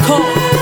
Moko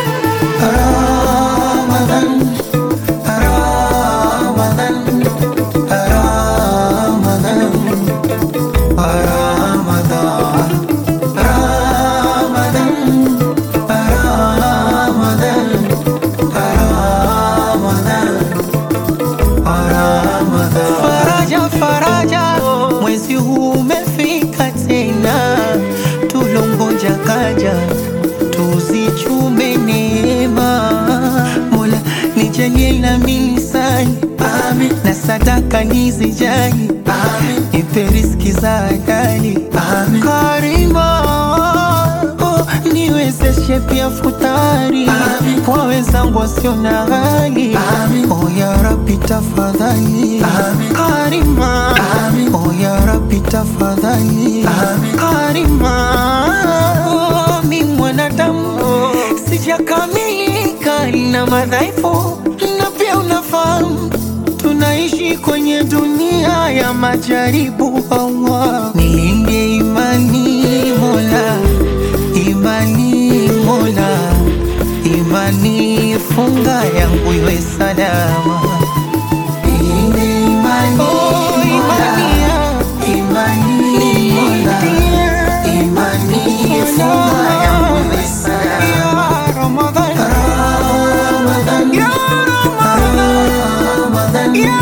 Faraja, faraja, mwezi huu umefika tena, tulongoja kaja, tuzichume neema. Mola nijalie na milisani na sadaka nizijali, nipe riziki za halali Karima, oh, niwezeshe pia futari kwa wenzangu wasio na hali oh, ya Rabbi tafadhali Karima, oh, ya Rabbi tafadhali Karima, oh, mi mwanadamu sijakamilika na madhaifu, na pia unafahamu tunaishi kwenye dunia ya majaribu. Allah, nilinde imani Mola, imani Mola, imani funga yangu iwe salama. Nilinde imani oh, imani ya- imani Mola, imani funga yangu iwe salama. Ya Ramadhan, ya Ramadhan, ya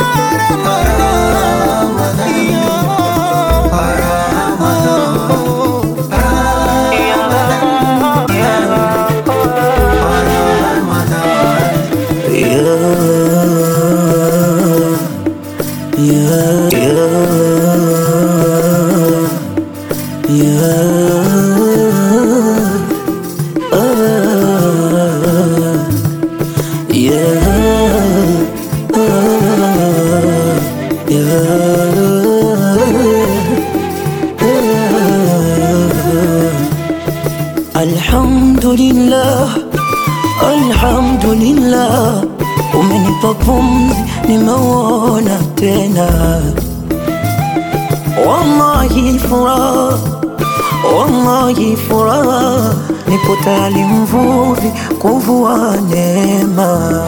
Alhamdulillah, alhamdulillah, umenipa pumzi, nimeuona tena. Wallahi furaha, wallahi furaha, nipo tayari mvuvi kuvua neema.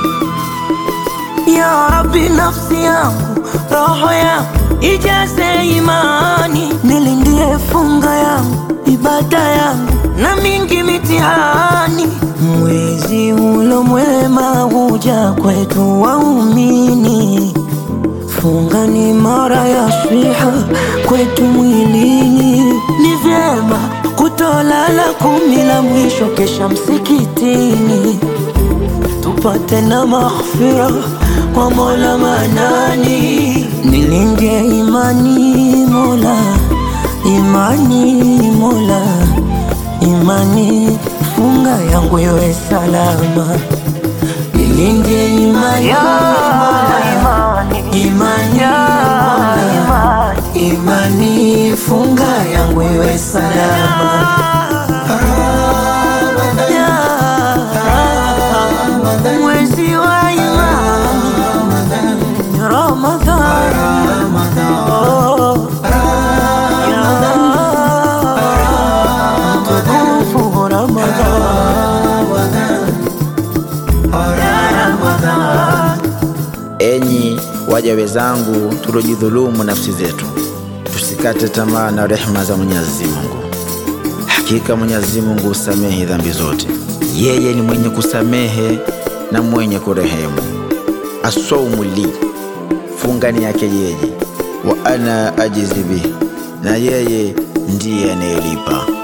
Ya Rabbi, nafsi yangu, roho yangu ijaze imani, nilindie funga yangu, ibada yangu na mingi mitihani. Mwezi ulo mwema huja kwetu waumini, funga ni mara ya swiha kwetu mwilini. Ni vyema kutolala kumi la mwisho kesha msikitini tupate na maghfira kwa Mola Manani, nilinde imani Mola, imani Mola, imani funga yangu iwe salama, nilinde imani Mola, imani Mola, imani funga yangu iwe salama. Ya mwezi wa imani Ramadhan, Oh, ya mtukufu Ramadhan. Enyi waja wenzangu, tuliojidhulumu nafsi zetu, tusikate tamaa na rehema za Mwenyezi Mungu. Hakika Mwenyezi Mungu husamehe dhambi zote, yeye ni mwenye kusamehe na mwenye kurehemu. Asaumu li, funga ni yake yeye, wa ana ajizi bihi, na yeye ndiye anayelipa.